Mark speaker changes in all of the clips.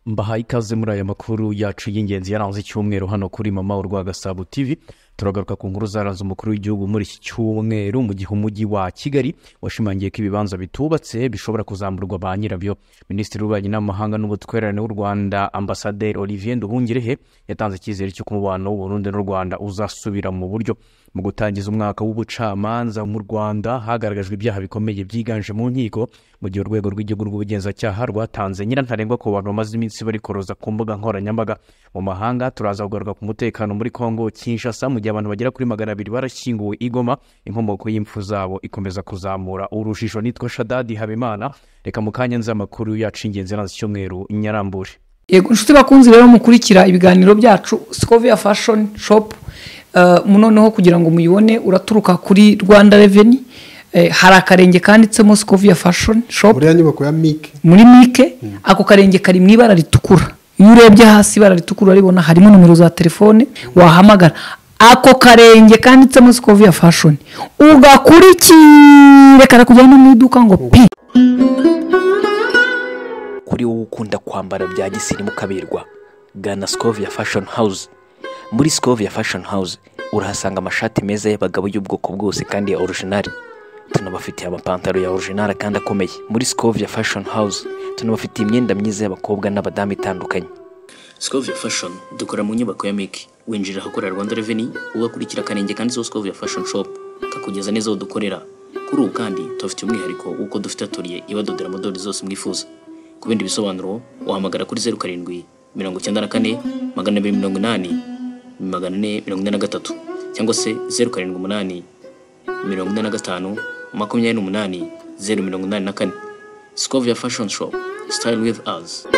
Speaker 1: mbahaye ikaze muri aya makuru yacu y'ingenzi yaranze icyumweru hano kuri mama urwagasabo tv turagaruka ku nkuru zaranze umukuru w'igihugu muri iki cyumweru mu gihe umujyi wa kigali washimangiye ko ibibanza bitubatse bishobora kuzamurwa ba nyirabyo minisitiri w'ububanyi n'amahanga n'ubutwererane w'u rwanda ambasaderi olivier nduhungirehe yatanze icyizere cy'uko umubano w'uburundi n'u rwanda uzasubira mu buryo mu gutangiza umwaka w'ubucamanza mu rwanda hagaragajwe ibyaha bikomeye byiganje mu nkiko mu gihe urwego rw'igihugu rw'ubugenzacyaha rwatanze nyirantarengwa ku bantu bamaze iminsi barikoroza ku mbuga nkoranyambaga mu mahanga turaza kugaruka ku mutekano muri kongo kinshasa mu gihe abantu bagera kuri magana abiri barashyinguwe i goma inkomoko y'impfu zabo ikomeza kuzamura urujijo nitwa shadadi habimana reka mu kanya nzi amakuru yacu y'ingenzi nazo icyumweru nyarambure
Speaker 2: yego inshuti bakunzi rero mukurikira ibiganiro byacu sikovia fashoni shopu noneho kugira ngo muyibone uraturuka kuri rwanda reveni hari akarenge kanditsemo sikovia fashoni shopu
Speaker 3: buriya nyubako ya mike
Speaker 2: muri mike ako karenge kari mu ibara ritukura iyo urebye hasi ibara ritukura uraribona harimo nomero za telefone wahamagara ako karenge kanditsemo sikoviya fashoni ugakurikire karakujyana mu iduka ngo pi
Speaker 4: kuri wowe ukunda kwambara bya gisirimu ukaberwa gana sikovia fashoni hawuze muri sikovia fashoni hawuze urahasanga amashati meza y'abagabo y'ubwoko bwose kandi ya orujinari tunabafitiye amapantaro ya orujinari kandi akomeye muri sikovia fashoni hawuze tunabafitiye imyenda myiza y'abakobwa n'abadamu itandukanye
Speaker 5: Scovia Fashion dukora mu nyubako ya Miki winjira ahakorera Rwanda Revenue ugakurikira akarenge kanditseho Scovia Fashion Shop kakugeza neza aho dukorera kuri ubu kandi tubafite umwihariko w'uko dufite atoriye ibadodera modeli zose mwifuza ku bindi bisobanuro wahamagara kuri zeru karindwi mirongo icyenda na kane magana abiri mirongo inani magana ane mirongo ine na gatatu cyangwa se zeru karindwi umunani mirongo ine na gatanu makumyabiri n'umunani zeru mirongo inani na kane Scovia Fashion Shop Style with us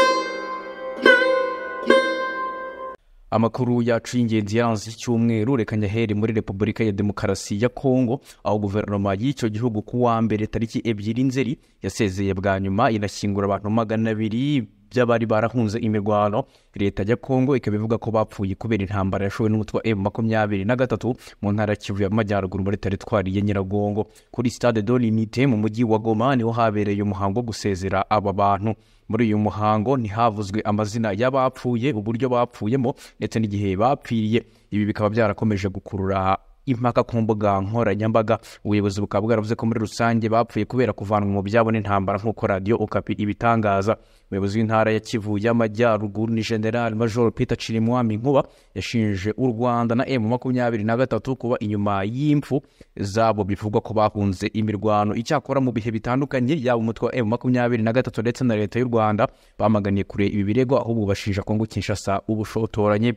Speaker 1: amakuru yacu y'ingenzi yaranze icyumweru reka nyahere muri repubulika ya demokarasi ya kongo aho guverinoma y'icyo gihugu ku wa mbere tariki ebyiri nzeri yasezeye bwa nyuma inashyingura abantu magana abiri by'abari barahunze imirwano leta ya kongo ikaba ivuga ko bapfuye kubera intambara yashowe n'umutwe wa emu makumyabiri na gatatu mu ntara ya kivu y'amajyaruguru muri teritwari ya nyiragongo kuri sitade dorinite mu mujyi wa goma niho habereye umuhango wo gusezera aba bantu muri uyu muhango ntihavuzwe amazina y'abapfuye uburyo bapfuyemo ndetse n'igihe bapfiriye ibi bikaba byarakomeje gukurura impaka ku mbuga nkoranyambaga ubuyobozi bukaba bwaravuze ko muri rusange bapfuye kubera kuvanwa mu byabo n'intambara nk'uko radiyo okapi ibitangaza umuyobozi w'intara ya kivu y'amajyaruguru ni general major peter cirimwami nkuba yashinje u rwanda na emu makumyabiri na gatatu kuba inyuma y'impfu zabo bivugwa ko bahunze imirwano icyakora mu bihe bitandukanye yaba umutwe wa emu makumyabiri na gatatu ndetse na leta y'u rwanda bamaganiye kure ibi birego ahubwo bashinja kongo kinshasa ubushotoranye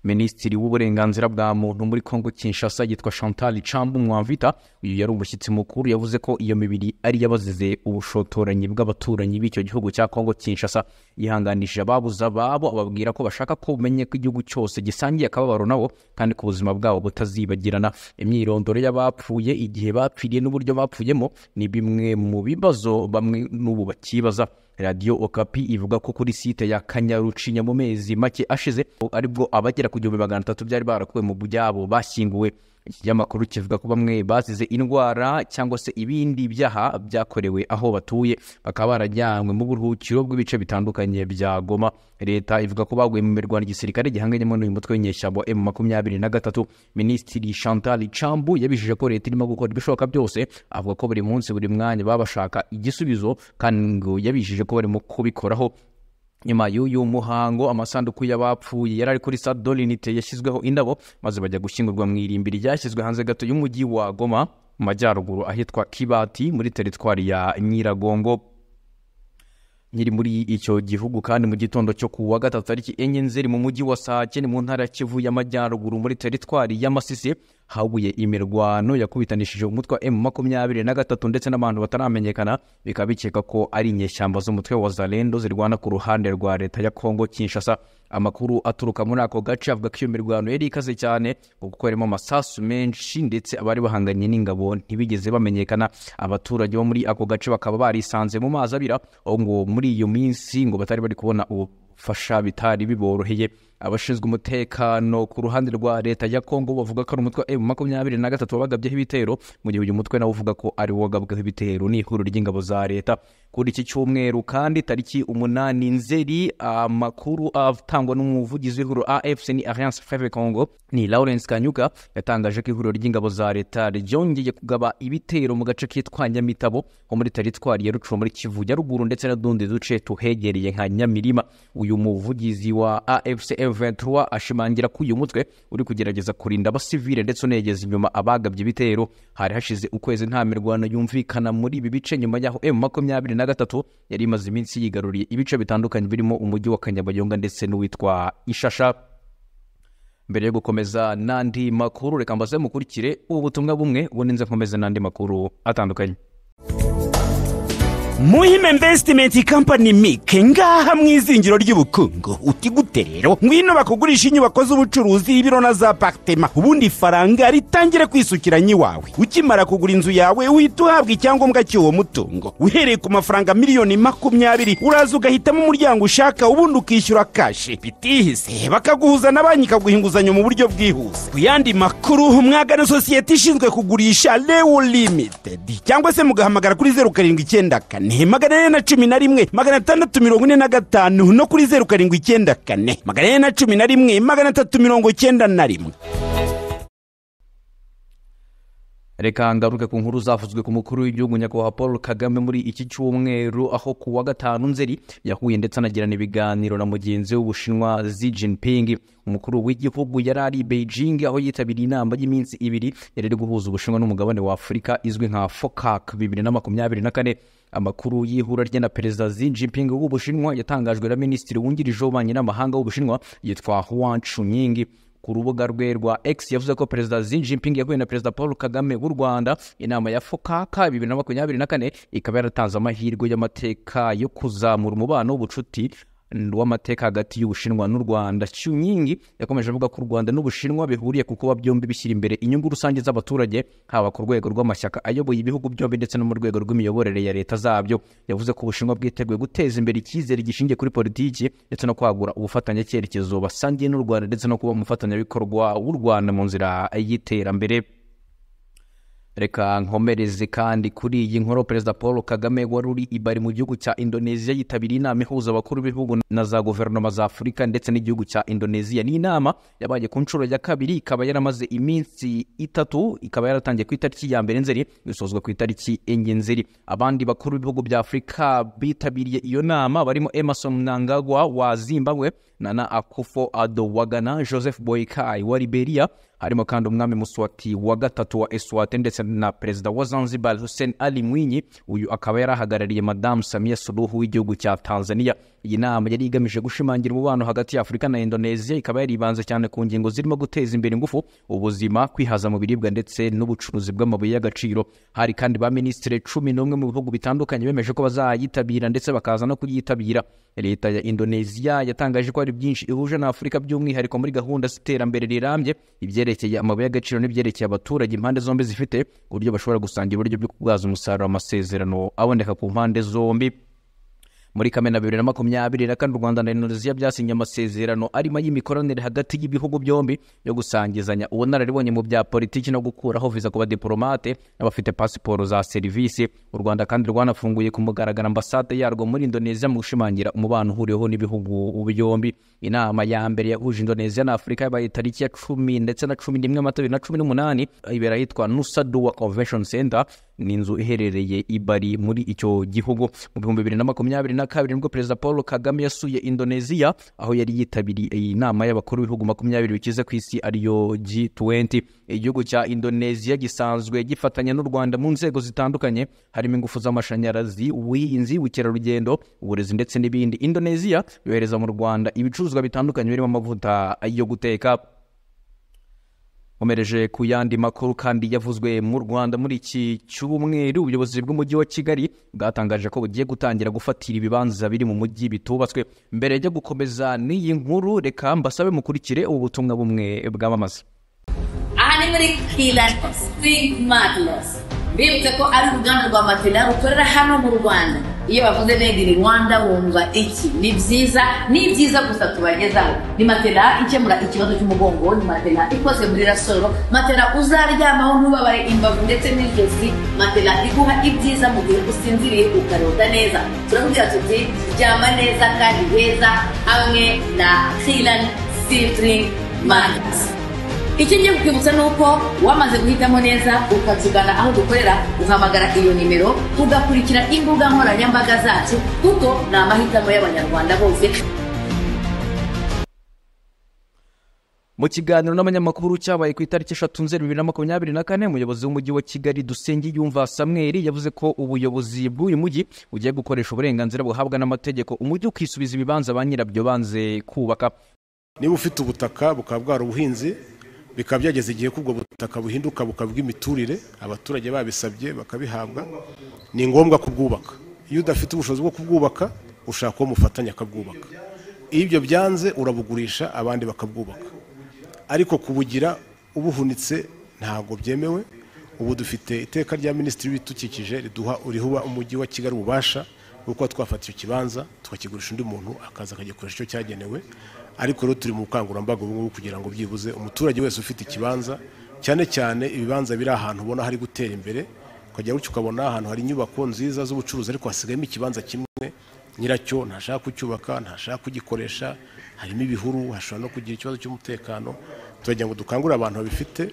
Speaker 1: minisitiri w'uburenganzira bwa muntu muri kongo kinshasa yitwa chantal cambu mwamvita uyu yari umushyitsi mukuru yavuze ko iyo mibiri ari yabazize ubushotoranyi bw'abaturanyi b'icyo gihugu cya kongo kinshasa yihanganishije ababuze ababo ababwira ko bashaka ko umenye ko igihugu cyose gisangiye akababaro nabo kandi ko ubuzima bwabo butazibagirana imyirondoro y'abapfuye igihe bapfiriye n'uburyo bapfuyemo ni bimwe mu bibazo bamwe n'ubu bakibaza radiyo okapi ivuga ko kuri site ya kanyarucinya mu mezi make ashize aribwo abagera ku gihumbi magana atatu byari barakuwe mu byabo bashyinguwe iki kinyamakuru kivuga ko bamwe bazize indwara cyangwa se ibindi byaha byakorewe aho batuye bakaba barajyanywe mu buruhukiro bw'ibice bitandukanye bya goma leta ivuga ko baguye mu mirwano igisirikare gihanganyemo n'uyu mutwe w'inyeshyamba emu makumyabiri na gatatu minisitiri chantal cambu yabijije ko leta irimo gukora ibishoboka byose avuga ko buri munsi buri mwanya baba bashaka igisubizo kandi ngo yabijije ko barimo kubikoraho nyuma y'uyu muhango amasanduku y'abapfuye yari ari kuri stade dorinite yashyizweho indabo maze bajya gushyingurwa mu irimbi ryashyizwe hanze gato y'umujyi wa goma mu majyaruguru ahitwa kibati muri teritwari ya nyiragongo nyiri muri icyo gihugu kandi mu gitondo cyo ku wa gatatu tariki enye nzeri mu mujyi wa sake ni mu ntara ya kivu y'amajyaruguru muri teritwari y'amasisi habuye imirwano yakubitanishije umutwe wa emu makumyabiri na gatatu ndetse n'abantu bataramenyekana bikaba bikeka ko ari inyeshyamba z'umutwe wa zalendo zirwana ku ruhande rwa leta ya kongo kinshasa amakuru aturuka muri ako gace avuga ko iyo mirwano yari ikaze cyane kuko harimo amasasu menshi ndetse abari bahanganye n'ingabo ntibigeze bamenyekana abaturage bo muri ako gace bakaba barisanze mu mazi abira aho ngo muri iyo minsi ngo batari bari kubona ubu gufasha bitari biboroheye abashinzwe umutekano ku ruhande rwa leta ya kongo bavuga ko ari umutwe wa makumyabiri na gatatu wabagabyeho ibitero mu gihe uyu mutwe nawe uvuga ko ari wo wagabweho ibitero ni ihuriro ry'ingabo za leta kuri iki cyumweru kandi tariki umunani nzeri amakuru atangwa n'umuvugizi w'ihuriro afc ni alliance freve congo ni lawrence kanyuka yatangaje ko ihuriro ry'ingabo za leta ryongeye kugaba ibitero mu gace kitwa nyamitabo ho muri teritwari ya rucuro muri kivu nyaruguru ndetse n'utundi duce tuhegereye nka nyamirima uyu muvugizi wa afc m23 ashimangira ko uyu mutwe uri kugerageza kurinda abasivile ndetse unegeza inyuma abagabye ibitero hari hashize ukwezi nta mirwano yumvikana muri ibi bice nyuma yaho m makumyabiri na gatatu yari imaze iminsi yigaruriye ibice bitandukanye birimo umujyi wa kanyabayonga ndetse n'uwitwa ishasha mbere yo gukomeza n'andi makuru reka mbaze mukurikire ubu butumwa bumwe ubundi nze nkomeze n'andi makuru atandukanye
Speaker 3: muhima invesitimenti kampani mike ngaha mu izingiro ry'ubukungu uti gute rero ngwino bakugurisha inyubako z'ubucuruzi ibiro na za aparitema ubundi ifaranga ritangire kwisukiranya iwawe ukimara kugura inzu yawe uhita uhabwa icyangombwa cy'uwo mutungo uhereye ku mafaranga miliyoni makumyabiri uraza ugahitamo umuryango ushaka ubundi ukishyura kashi bitihise bakaguhuza na banki ikaguha inguzanyo mu buryo bwihuse ku yandi makuru mwagana sosiyete ishinzwe kugurisha lewo limitedi cyangwa se mugahamagara kuri zeru karindwi icyenda kane kane magana ane na cumi na rimwe magana atandatu mirongo ine na gatanu no kuri zeru karindwi icyenda kane magana ane na cumi na rimwe magana atatu mirongo icyenda na rimwe
Speaker 1: reka ngaruke ku nkuru zavuzwe ku mukuru w'igihugu nyakubahwa paul kagame muri iki cyumweru aho ku wa gatanu nzeri yahuye ndetse anagirana ibiganiro na mugenzi we w'ubushinwa xi jinping umukuru w'igihugu yari ari i beijing aho yitabiriye inama y'iminsi ibiri yari iri guhuza ubushinwa n'umugabane wa afurika izwi nka focac bibiri na makumyabiri na kane amakuru y'ihura rye na perezida xi jinping w'ubushinwa yatangajwe na minisitiri wungirije w'ububanyi n'amahanga w'ubushinwa yitwa huan chunying ku rubuga rwe rwa x yavuze ko perezida xi jinping yahuye na perezida paul kagame w'u rwanda inama ya fokaka bibiri na makumyabiri na kane ikaba yaratanze amahirwe y'amateka yo kuzamura umubano w'ubucuti w'amateka hagati y'ubushinwa n'u rwanda cyunyingi yakomeje avuga ko u rwanda n'ubushinwa bihuriye ku kuba byombi bishyira imbere inyungu rusange z'abaturage haba ku rwego rw'amashyaka ayoboye ibihugu byombi ndetse no mu rwego rw'imiyoborere ya leta zabyo yavuze ko ubushinwa bwiteguye guteza imbere icyizere gishingiye kuri politiki ndetse no kwagura ubufatanyacyerekezo basangiye n'u rwanda ndetse no kuba umufatanyabikorwa w'u rwanda mu nzira y'iterambere reka nkomereze kandi kuri iyi nkuru perezida paul kagame wari uri i bari mu gihugu cya indoneziya yitabiriye inama ihuza abakuru b'ibihugu na za guverinoma za afurika ndetse n'igihugu cya indoneziya ni inama yabaye ku nshuro ya kabiri ikaba yaramaze iminsi itatu ikaba yaratangiye ku itariki ya mbere nzeri isozwa ku itariki enye nzeri abandi bakuru b'ibihugu bya afurika bitabiriye iyo nama barimo emerson mnangagwa wa zimbabwe nana akufo ado wa ghana joseph boykai wa liberia harimo kandi umwami muswati wa gatatu wa eswate ndetse na perezida wa zanzibar hussein ali mwinyi uyu akaba yari ahagarariye madamu samiya suruhu w'igihugu cya tanzania iyi nama yari igamije gushimangira umubano hagati ya afurika na indoneziya ikaba yaribanze cyane ku ngingo zirimo guteza imbere ingufu ubuzima kwihaza mu biribwa ndetse n'ubucuruzi bw'amabuye y'agaciro hari kandi ba minisitiri cumi n'umwe mu bihugu bitandukanye bemeje ko bazayitabira ndetse bakaza no kuyitabira leta ya indoneziya yatangaje ko hari byinshi ihuje na afurika by'umwihariko muri gahunda z'iterambere rirambye ibyerekeye amabuye y'agaciro n'ibyerekeye abaturage impande zombi zifite ku buryo bashobora gusangira uburyo bwo kubwaza umusaruro amasezerano aboneka ku mpande zombi muri kamena bibiri na makumyabiri na kane u rwanda na indoneziya byasinye amasezerano arimo y'imikoranire hagati y'ibihugu byombi yo gusangizanya ubunararibonye mu bya politiki no gukuraho viza ku badipolomate n'abafite pasiporo za serivisi u rwanda kandi rwanafunguye ku mugaragaro ambasade yarwo muri indoneziya mu gushimangira umubano uhuriweho n'ibihugu byombi inama ya mbere yahuje indoneziya na afurika yabaye tariki ya cumi ndetse na cumi n'imwe amata bibiri na cumi n'umunani ibera ahitwa nusaduwa convention center ni inzu iherereye i bari muri icyo gihugu mu bihumbi bibiri na makumyabiri na kabiri nibwo perezida paul kagame yasuye indoneziya aho yari yitabiriye iyi nama y'abakuru b'ibihugu makumyabiri bikize ku isi ariyo g20 igihugu cya indoneziya gisanzwe gifatanya n'u rwanda mu nzego zitandukanye harimo ingufu z'amashanyarazi ubuhinzi ubukerarugendo uburezi ndetse n'ibindi indoneziya yohereza mu rwanda ibicuruzwa bitandukanye birimo amavuta yo guteka nkomereje ku yandi makuru kandi yavuzwe mu rwanda muri iki cyumweru ubuyobozi bw'umujyi wa kigali bwatangaje ko bugiye gutangira gufatira ibibanza biri mu mujyi bitubatswe mbere yo gukomeza n'iyi nkuru reka mbasabe mukurikire ubu butumwa bumwe bwamamaza
Speaker 6: aha ni muri kilasiti makirosi bibutse ko ari uruganda rwa matela rukorera hano mu rwanda iyo bavuze made in rwanda wumva iki ni byiza ni byiza gusa tubagezaho ni matela ikemura ikibazo cy'umugongo ni matela ikoze muri rasoro matela uzaryamaho ntubabare imbavu ndetse n'ijosi matela iguha ibyiza mu gihe usinziriye ukarota neza turamubwira tuti ryama neza kandi heza hamwe na kiran sipuri mandi icyo ngiye kukwibutsa ni uko wamaze guhitamo neza ukatugana aho dukorera uhamagara iyo nimero ugakurikira imbuga nkoranyambaga zacu kuko ni amahitamo y'abanyarwanda bose
Speaker 1: mu kiganiro n'abanyamakuru cyabaye ku itariki eshatu nzeri bibiri na makumyabiri na kane umuyobozi w'umujyi wa kigali dusengiyumva samweri yavuze ko ubuyobozi bw'uyu mujyi bugiye gukoresha uburenganzira buhabwa n'amategeko umujyi ukisubiza ibibanza ba nyirabyo banze kubaka
Speaker 7: niba ufite ubutaka bukaba bwarabuhinze bikaba byageze igihe ko ubwo butaka buhinduka bukaba ubw'imiturire abaturage babisabye bakabihabwa ni ngombwa kubwubaka iyo udafite ubushobozi bwo kubwubaka ushaka uwo mufatanya akabwubaka iyo ibyo byanze urabugurisha abandi bakabwubaka ariko kubugira ubuhunitse ntabwo byemewe ubu dufite iteka rya minisitiri w'ibidukikije riduha urihuba umujyi wa kigali ububasha bwo kuba twafata icyo kibanza tukakigurisha undi muntu akaza akagikoresha icyo cyagenewe ariko rero turi mu bukangurambaga ubu ngubu kugira ngo byibuze umuturage wese ufite ikibanza cyane cyane ibibanza biri ahantu ubona hari gutera imbere ukajya gutyo ukabona ahantu hari inyubako nziza z'ubucuruzi ariko hasigayemo ikibanza kimwe nyiracyo ntashaka kucyubaka ntashaka kugikoresha harimo ibihuru hashobora no kugira ikibazo cy'umutekano turagira ngo dukangurire abantu babifite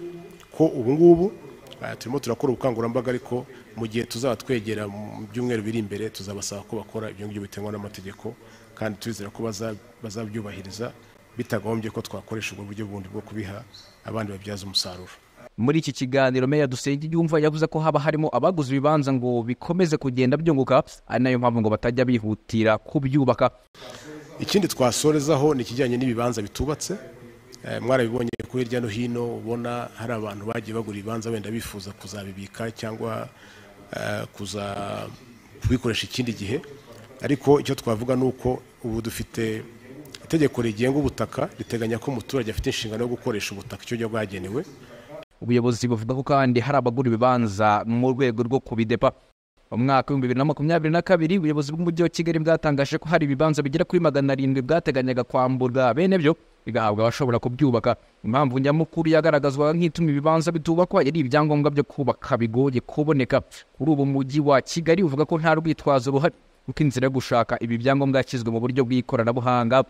Speaker 7: ko ubu ngubu eh, turimo turakora ubukangurambaga ariko mu gihe tuzaba twegera mu byumweru biri imbere tuzabasaba ko bakora ibyo ngibyo biterwa n'amategeko kandi turizera ko baza- bazabyubahiriza bitagombye ko twakoresha ubwo buryo bundi bwo kubiha abandi babyaza umusaruro
Speaker 1: muri iki kiganiro meya dusengiyumva yavuze ko haba harimo abaguze ibibanza ngo bikomeze kugenda byunguka ari nayo mpamvu ngo batajya bihutira kubyubaka
Speaker 7: ikindi twasorezaho ni ikijyanye n'ibibanza bitubatse Eh, mwarabibonye ko hirya no hino ubona hari abantu bagiye bagura ibibanza wenda bifuza kuzabibika cyangwa eh, kuza kubikoresha ikindi gihe ariko icyo twavuga ni uko ubu dufite itegeko rigenga ubutaka riteganya ko umuturage afite inshingano yo gukoresha ubutaka icyo gihe bwagenewe
Speaker 1: ubuyobozi buvuga ko kandi hari abagura ibibanza mu rwego rwo kubidepa mu mwaka w'ibihumbi bibiri na makumyabiri na kabiri ubuyobozi bw'umujyi wa kigali bwatangaje ko hari ibibanza bigera kuri magana arindwi bwateganyaga kwamburwa bene byo bigahabwa abashobora kubyubaka impamvu nyamukuru yagaragazwaga nk'ituma ibibanza bitubakwa yari ibyangombwa byo kubaka bigoye kuboneka kuri ubu mujyi wa kigali uvuga ko nta rwitwazo ruhari kuko inzira yo gushaka ibi byangombwa yashyizwe mu buryo bw'ikoranabuhanga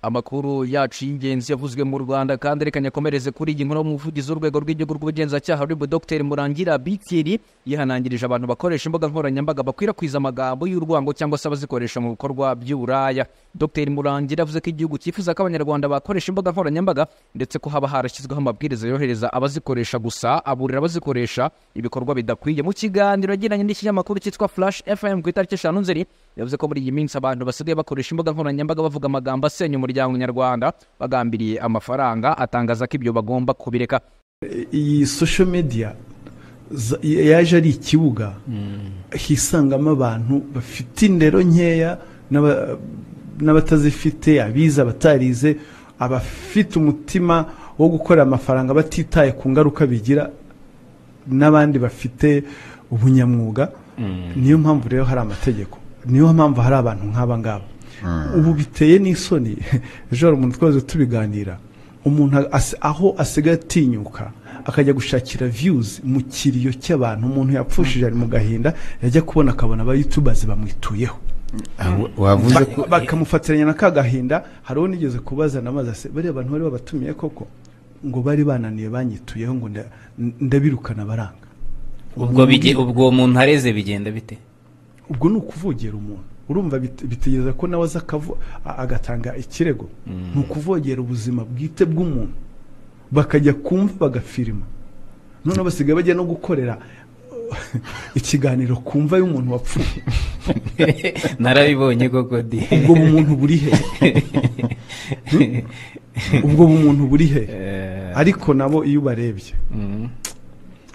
Speaker 1: amakuru yacu y'ingenzi yavuzwe mu rwanda kandi reka nyakomereze kuri iyi nkuru umuvugizi w'urwego rw'igihugu rw'ubugenzacyaha ruribu dr murangira bikiri yihanangirije abantu bakoresha imbuga nkoranyambaga bakwirakwiza amagambo y'urwango cyangwa se abazikoresha mu bikorwa by'uburaya dr murangira yavuze ko igihugu cyifuza ko abanyarwanda bakoresha imbuga nkoranyambaga ndetse ko haba harashyizweho amabwiriza yohereza abazikoresha gusa aburira abazikoresha ibikorwa bidakwiye mu kiganiro yagiranye n'ikinyamakuru cyitwa flash fm ku itariki eshanu nzeri yavuze ko muri iyi minsi abantu basigaye bakoresha imbuga nkoranyambaga bavuga amagambo asenya umuryango nyarwanda bagambiriye amafaranga atangaza ko ibyo bagomba kubireka
Speaker 8: iyi social media za- yaje ari ikibuga hisangamo abantu bafite indero nkeya n'aba- n'abatazifite abize abatarize abafite umutima wo gukorera amafaranga batitaye ku ngaruka bigira n'abandi bafite ubunyamwuga niyo mpamvu rero hari amategeko niyo mpamvu hari abantu nk'aba ngaba ubu biteye n'isoni ejo hari umuntu twese tubiganira umuntu as- aho asigaye atinyuka akajya gushakira views mu kiriyo cy'abantu umuntu yapfushije ari mu gahinda yajya kubona akabona abayutubazi bamwituyeho
Speaker 9: wavuze ko
Speaker 8: Ba- bakamufatiranya na ka gahinda hari uwo nigeze kubaza namaze ase bariya abantu bari babatumiye koko ngo bari bananiye banyituyeho ngo nda- ndabirukana baranga
Speaker 10: ubwo bige- ubwo uwo muntu areze bigenda bite
Speaker 8: ubwo ni ukuvogera umuntu urumva bit- bitegereza ko nawe aza akavu- a- agatanga ikirego ni ukuvogera ubuzima bwite bw'umuntu bakajya kumva bagafirima noneho basigaye bajya no gukorera ikiganiro ku mva y'umuntu wapfuye
Speaker 10: narabibonye koko di
Speaker 8: ubwo bumuntu buri he ubwo bumuntu buri he ariko nabo iyo ubarebye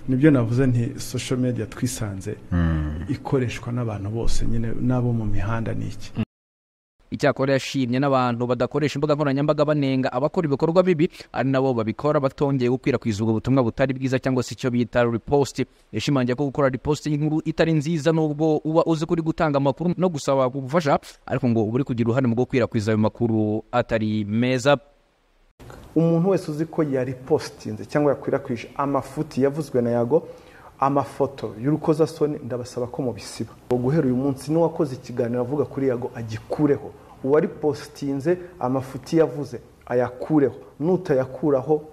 Speaker 8: nibyo navuze nti social media twisanze ikoreshwa n'abantu bose nyine n'abo mu mihanda ni iki
Speaker 1: icyakora yashimye n'abantu badakoresha imbuga nkoranyambaga banenga abakora ibikorwa bibi ari nabo babikora batongeye gukwirakwiza ubwo butumwa butari bwiza cyangwa se icyo bita riposti yashimangiye ko gukora riposti y'inkuru itari nziza nubwo uba uzi kuri gutanga amakuru no gusaba ubufasha ariko ngo uba uri kugira uruhare mu gukwirakwiza ayo makuru atari meza
Speaker 11: umuntu wese uzi ko yaripositinze cyangwa yakwirakwije amafuti yavuzwe na yago amafoto y'urukozasoni ndabasaba ko mubisiba guhera uyu munsi n'uwakoze ikiganiro avuga kuri yago agikureho uwaripositinze amafuti yavuze ayakureho n'utayakuraho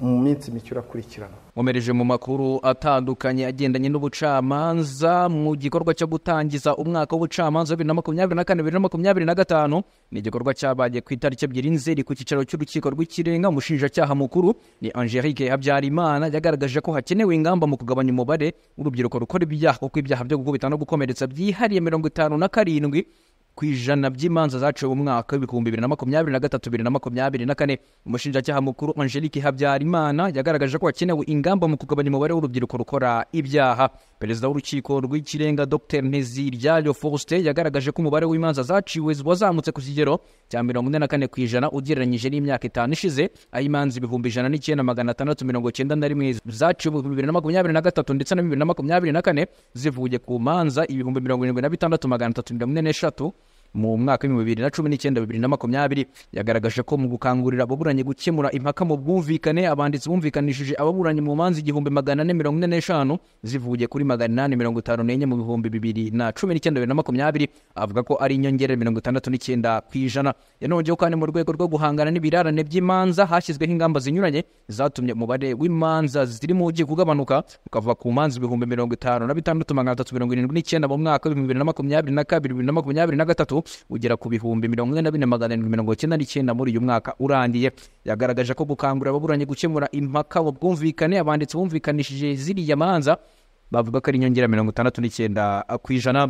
Speaker 11: mu minsi mike urakurikirana
Speaker 1: nkomereje mu makuru atandukanye agendanye n'ubucamanza mu gikorwa cyo gutangiza umwaka w'ubucamanza wa bibiri na makumyabiri na kane bibiri na makumyabiri na gatanu ni igikorwa cyabaye ku itariki ebyiri nzeri ku cyicaro cy'urukiko rw'ikirenga umushinjacyaha mukuru ni angelique habyarimana yagaragaje ko hakenewe ingamba mu kugabanya umubare w'urubyiruko rukora ibyaha kuko ibyaha byo gukubita no gukomeretsa byihariye mirongo itanu na karindwi ku ijana by'imanza zaciwe mu mwaka w'ibihumbi bibiri na makumyabiri na gatatu bibiri na makumyabiri na kane umushinjacyaha mukuru angelique habyarimana yagaragaje ko hakenewe ingamba mu kugabanya umubare w'urubyiruko rukora ibyaha perezida w'urukiko rw'ikirenga dr nteziryayo faustin yagaragaje ko umubare w'imanza zaciwe wazamutse ku kigero cya mirongo ine na kane ku ijana ugereranyije n'imyaka itanu ishize aho imanza ibihumbi ijana n'icyenda magana atandatu mirongo icyenda na rimwe zaciwe mu bibiri na makumyabiri na gatatu ndetse na bibiri na makumyabiri na kane zivuye ku manza ibihumbi mirongo irindwi na bitandatu magana atatu mirongo ine n'eshatu mu mwaka w'ibihumbi bibiri na cumi n'icyenda bibiri na makumyabiri yagaragaje ko mu gukangurira ababuranyi gukemura impaka mu bwumvikane abanditsi bumvikanishije ababuranyi mu manza igihumbi magana ane mirongo ine n'eshanu zivuye kuri magana inani mirongo itanu n'enye mu bihumbi bibiri na cumi n'icyenda bibiri na makumyabiri avuga ko ari inyongera mirongo itandatu n'icyenda ku ijana yanongeyeho kandi mu rwego rwo guhangana n'ibirarane by'imanza hashyizweho ingamba zinyuranye zatumye umubare w'imanza ziri mu ugiye kugabanuka ukava ku manza ibihumbi mirongo itanu na bitandatu magana atatu mirongo irindwi n'icyenda mu mwaka w'ibihumbi bibiri na makumyabiri na kabiri bibiri na makumyabiri na gatatu ugera ku bihumbi mirongo ine na bine magana arindwi mirongo icyenda n'icyenda muri uyu mwaka urangiye yagaragaje ko gukangurira ababuranyi gukemura impaka mu bwumvikane abanditsi bumvikanishije ziriya manza bavuga ko ari inyongera mirongo itandatu n'icyenda ku ijana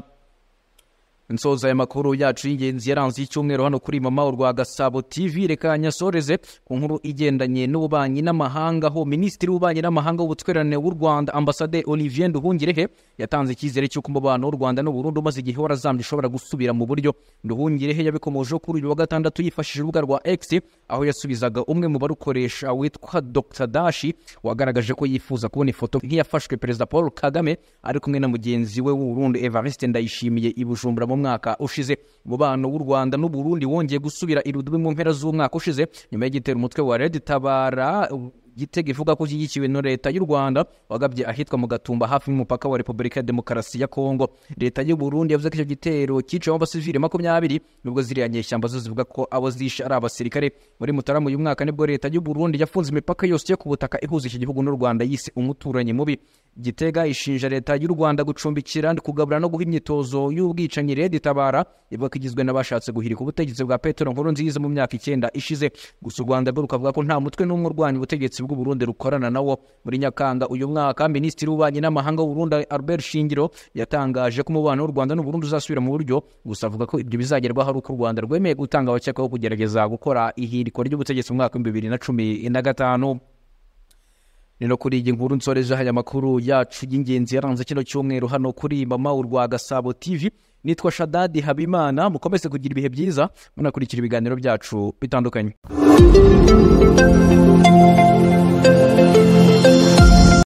Speaker 1: nsoza aya makuru yacu y'ingenzi yaranze icyumweru hano kuri mama urwa gasabo tv reka nyasoreze ku nkuru igendanye n'ububanyi n'amahanga aho minisitiri w'ububanyi n'amahanga w'ubutwererane w'u rwanda ambasade olivier nduhungirehe yatanze icyizere cy'uko umubano w'u rwanda n'uburundi umaze igihe warazambye ushobora gusubira mu buryo nduhungirehe yabikomojeho kuri uyu wa gatandatu yifashishije urubuga rwa x aho yasubizaga umwe mu barukoresha witwa dr dashi wagaragaje ko yifuza kubona ifoto nk'iyafashwe perezida paul kagame ari kumwe na mugenzi we w'uburundi evariste ndayishimiye i bujumbura mu mwaka ushize umubano w'u rwanda n'uburundi wongeye gusubira irudubi mu mpera z'umwaka ushize nyuma y'igitero umutwe wa red tabara igitego ivuga ko ishyigikiwe na leta y'u rwanda wagabye ahitwa mu gatumba hafi y'umupaka wa repubulika ya demokarasi ya kongo leta y'u burundi yavuze ko icyo gitero cyicayemo abasivili makumyabiri nubwo ziriya nyeshyamba zo zivuga ko abo zishe ari abasirikare muri mutarama uyu mwaka nibwo leta y'u burundi yafunze imipaka yose yo ku butaka ihuza iki gihugu n'u rwanda yise umuturanyi mubi gitega ishinja leta y'u rwanda gucumbikira kugabura no guha imyitozo y'ubwicanyi red tabara ivuga ko igizwe n'abashatse guhirika ubutegetsi bwa petero nkuru nziza mu myaka icyenda ishize gusa u rwanda rwo rukavuga ko nta mutwe n'umwe urwanya ubutegetsi bw'uburundi rukorana nawo muri nyakanga uyu mwaka minisitiri w'ububanyi n'amahanga w'uburundi albert shingiro yatangaje ko umubano w'u rwanda n'uburundi uzasubira mu buryo gusa avuga ko ibyo bizagerwaho ari uko u rwanda rwemeye gutanga abakekwaho kugerageza gukora ihirikwa ry'ubutegetsi mu mwaka w'ibihumbi bibiri na cumi na gatanu ni no kuri iyi nkuru nsorejeho aya makuru yacu y'ingenzi yaranze kino cyumweru hano kuri mama urwa gasabo tv nitwa shadadi habimana mukomeze kugira ibihe byiza munakurikira ibiganiro byacu bitandukanye